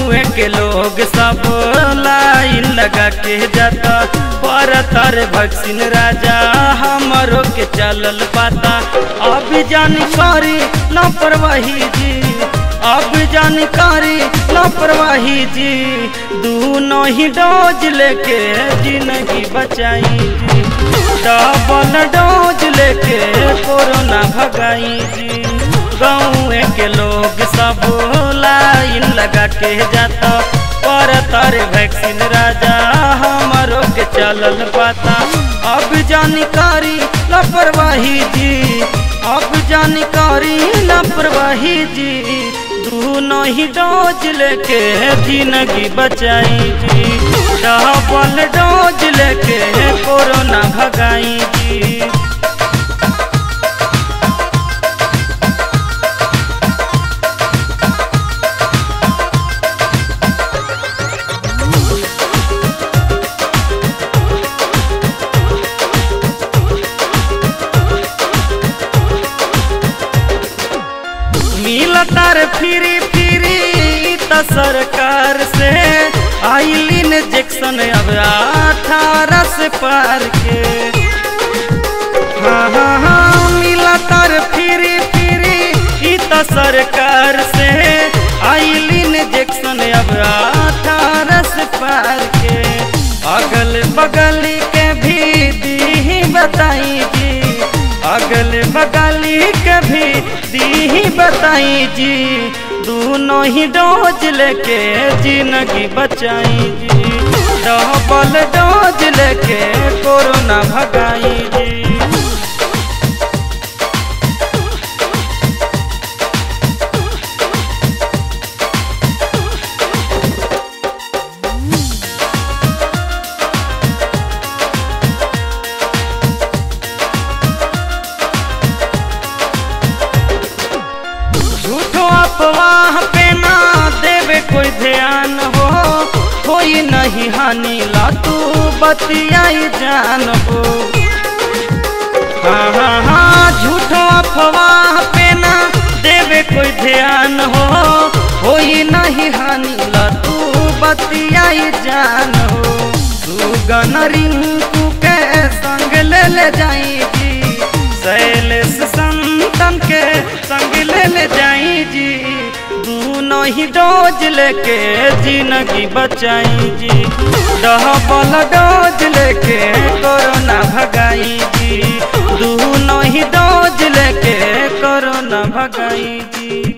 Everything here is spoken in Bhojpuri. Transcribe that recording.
गाँव के लोग सब लाइन लगा के जाता पर तर भक्सिन राजा हमरो के चलल पाता अब जानकारी लापरवाही जी अब जानकारी लापरवाही जी दोनों ही डोज लेके जिंदगी बचाई जी डबल डोज लेके कोरोना भगाई जी गाँव के लोग सब लाइन लगा के जाता पर तारे वैक्सीन राजा हमारो के चलल पाता अब जानकारी लापरवाही जी अब जानकारी लापरवाही जी दोनों ही डोज लेके जिंदगी बचाई जी डबल डोज लेके कोरोना भगाई जी मिलतार फिरी फिरी त सरकार से आइलिन जैक्सन अब अठारह से पार के हाँ हाँ हाँ मिलतार फिरी फिरी ई त सरकार से आइलिन जैक्सन अब अठारह से पार के अगल बगल के भी दी बताई जी अगल बगल के भी दी बताई जी दोनों ही डोज लेके जिंदगी बचाई जी डबल डोज लेके कोरोना भगाई जी झूठो अफवाह पे ना देवे कोई ध्यान हो कोई नहीं हानि ला तू बतियाई जान हो हाँ हाँ हाँ झूठो अफवाह पे ना देवे कोई ध्यान हो कोई नहीं हानि ला तू बतियाई जान हो तू गन रिंकू के संग ले ले जाई जी शैलेश संतन के संग ले ले जाई जी दोनों ही डोज लेके जिंदगी बचाई जी डबल डोज लेके कोरोना भगाई जी दोनों ही डोज लेके कोरोना भगाई जी